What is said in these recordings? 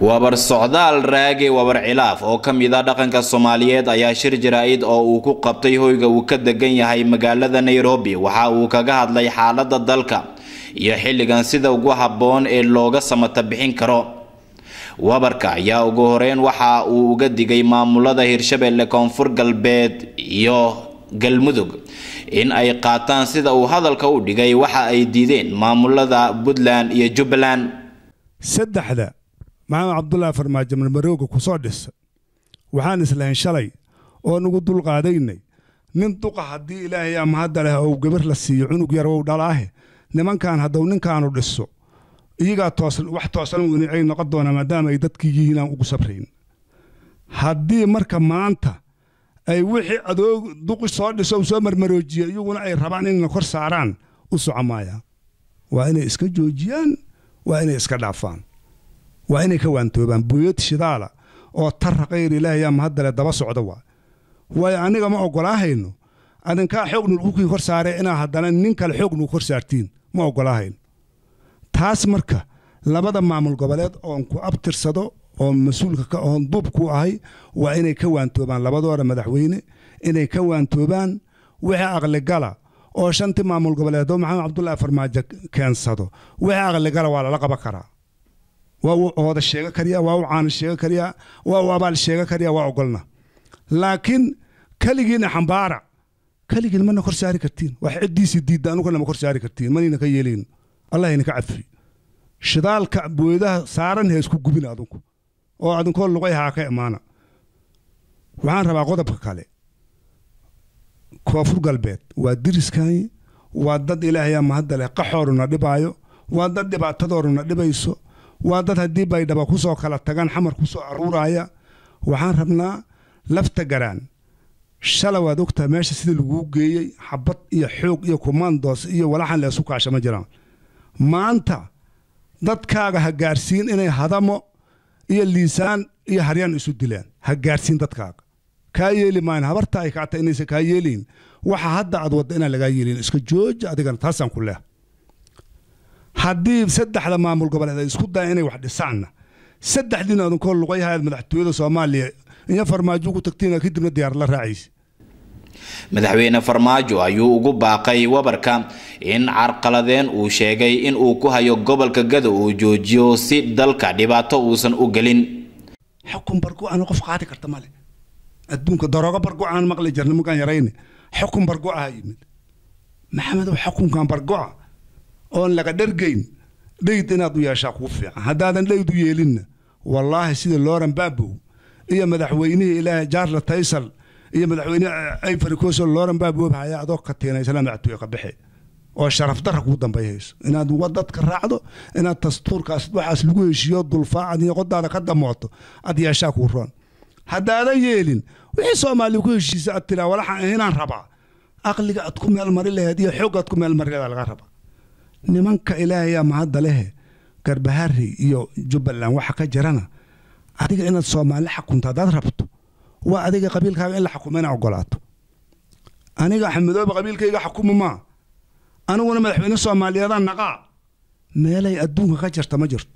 wabar socdaal raage wabar cilaaf oo ka mid a dhaqanka soomaaliyeed ayaa shir jaraa-id oo uu ku qabtay hoyga uu ka degan yahay magaalada nairobi waxa uu kaga hadlay xaalada dalka iyo xilligan sida ugu habboon ee looga samata bixin karo wabarka ayaa ugu horeyn waxa uu uga digay maamulada hirshabelle koonfur galbeed iyo galmudug in ay qaataan sida uu hadalka u dhigay waxa ay diideen maamulada puntland iyo jubbaland saddexda maxamed cabdulaahi farmaajo marmarooga ku soo dhisa waxaan islahayn shalay oo nugu dulqaadaynay nin duqa haddii ilaahay ama hadda leh ou gabar la siiyo cunug yar ou dhalaahe nimankan hadduu ninkaanu dhiso iyagaa toosan wax toosan ay noqon doonaa maadaama ay dadkii yihiin aan ugu sabrayn haddii marka maanta ay wixii adoog duqi soo dhiso u soo marmaroojiya iyaguna ay rabaan inayna kor saaraan u soco maaya waa inay iska joojiyaan waa inay iska dhaafaan waa inay ka waantoobaan buyad shidaala oo tarra kayr ilaahay ama haddale daba socda waa waayo aniga ma oggolaahayno adinkaa xoog nulkukii kor saaree inaa haddana nin kale xoog nugu kor saartiin ma oggolaahayno taas marka labada maamul goboleed oon ku abtirsado oo mas-uulka ka oon duub ku ahay waa inay ka waantoobaan labadooda madaxweyne inay ka waantoobaan wixii aqligala oo shantii maamul goboleedoo maxamed cabdulaahi farmaajo keensado wixii aqligala waa lala qaban karaa waa uu ooda sheega kariyaa waa uu caana sheega kariyaa waa uu abaal sheega kariyaa waa ogolna laakiin keligiina xambaara keligiin mana kor saari kartiin wax ciddiisii diidda anugana ma kor saari kartiin manayna ka yeelayn allahayna ka cafi shidaalka booyadaha saaran ha isku gubin adinku oo adinkoo luqay haa ka imaana waxaan rabaa qodobka kale koonfur galbeed waa diriskani waa dad ilaahayaa mahadda leh qaxooruna dhibaayo waa dad dhibaatadooruna dhibayso waa dad haddii baydhaba ku soo kala tagaan xamar ku soo aruuraaya waxaan rabnaa lafta garaan shala waad ogtahay meesha sida laguu geeyey xabad iyo xoog iyo kumandoos iyo walaxan leesu kaasha ma jiraan maanta dadkaaga ha gaarsiin inay hadamo iyo liisaan iyo haryaan isu dilaan ha gaarsiin dadkaaga kaa yeeli maayan habarta ay kaata inaysan kaa yeelayn waxa hadda aad wadda inaan lagaa yeelin iska jooja adigana taasaan ku leeh haddii saddexda maamul goboleed ay isku daya inay wax dhisaanna saddexdiina adinkoo luqayhayaad madaxtooyada soomaaliya iyo farmaajo ugu tagtiina kadibna diyaar la raacaysa madaxweyne farmaajo ayuu ugu baaqay wabarka in carqaladeen uu sheegay in uu ku hayo gobolka gada uu joojiyo si dalka dhibaato uusan u gelin xukun bargo-aan qof qaadi karta male adduunka daroogo bargo-aan maqli jirna markaan yarayne xukun bargo-aha yimid maxamedow xukunkan bargo-a oon laga dhargayn dheyd inaad u yeeshaa kuu fiican haddaadan dheyd u yeelinna wallaahi sida looran baabow iyo madaxweynihii ilaahay jaarla taysal iyo madaxweyne ivory coast looran baabow haya adoo ka tiinaysana madaxtooye ka baxe oo sharaf darra kuu dambayhayso inaad wadadka raacdo inaad dastuurkaas waxaas lagu heshiiyo dulfaacad iyo qodaada ka damooto aad yeeshaa kuu roon haddaadan yeelin wixii soomaaliya ku heshiisa aad tiraa walaxaan inaan rabaa aqliga aad ku meelmari laheed iyo xoog aad ku meelmari laheed laga rabaa nimanka ilaahayaa mahadda lehe garbahari iyo jubbaland waxa ka jirana adiga inaad soomaali xakunto haddaad rabto waa adiga qabiilkaaga in la xukumo inaa ogolaato aniga axmedooba qabiilkayga xukuma maa aniguna madaxweyne soomaaliyeedaan naqaa meelay adduunka ka jirta ma jirto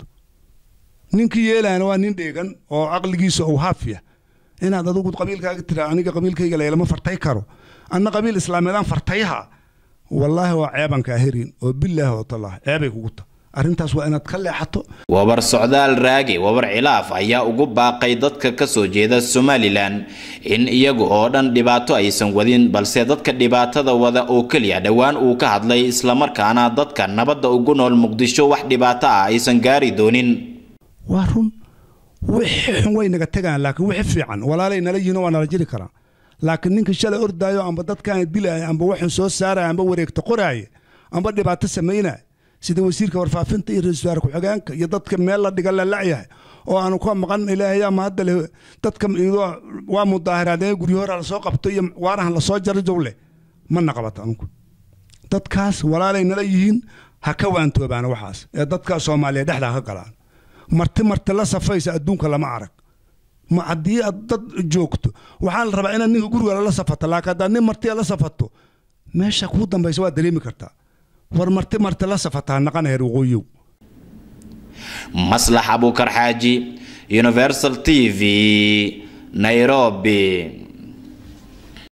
ninkii yeelaana waa nin dheegan oo aqligiisa ou haafya inaad adigu qabiilkaaga tiraa aniga qabiilkayga laylama fartay karo anna qabiil islaameedaan fartayha wallaahi waa ceebaan kaa herin oo bilaahi oo tallah ceebay kugu ta arrintaas waa inaad ka leexato wabar socdaal raage wabar cilaaf ayaa ugu baaqay dadka ka soo jeeda somalilan in iyagu oo dhan dhibaato aysan wadin balse dadka dhibaatada wada oo keliya dhowaan uu ka hadlay islamarkaana dadka nabadda ugu nool muqdisho wax dhibaato ah aysan gaari doonin waa run wixii xun way naga tegaan laakiin wixii fiican walaalay nala yihiin waa nala jiri karaa laakiin ninka shalay ordaayo amba dadkaan dilaya amba waxun soo saaraya amba wareegta qoraaya amba dhibaato samaynaya sida wasiirka warfaafinta iyo ra-isul wasaare ku-xigeenka iyo dadka meel la dhiga la lacyahay oo aanu ka maqan ilaahayaa mahadda leh dadka waa mudaahiraadee guryo hora lasoo qabto iyo waarahan lasoo jaro jowle mana qabato anugu dadkaas walaalay nala yihiin ha ka waantoobaana waxaas ee dadka soomaaliya dhexda ha ka galaan marti marti la safaysa adduunka lama arag ma haddii aad dad joogto waxaa la rabaa inaad ninka guriga la safato laakiin haddaad nin martiya la safato meesha kuu dambaysa waa dareemi kartaa war marti marti la safataa naqana heer waqooyiyow maslax abuukar xaaji universal t v nairobi